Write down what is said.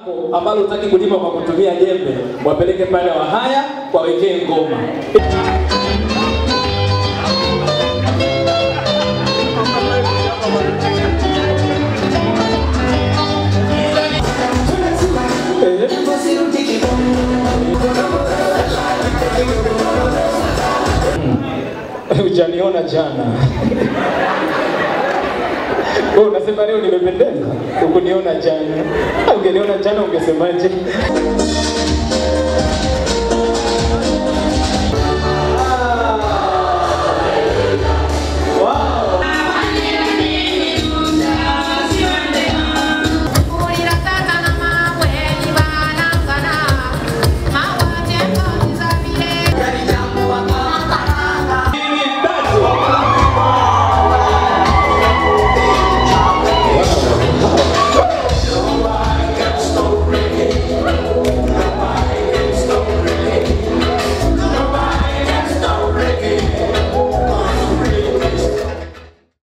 lako ambalo hutaki kulima kwa kutumia jembe, wapeleke pale Wahaya wawekee ngoma. Hujaniona jana. Wewe unasema leo nimependeza, ukuniona jana. Ungeniona jana ungesemaje?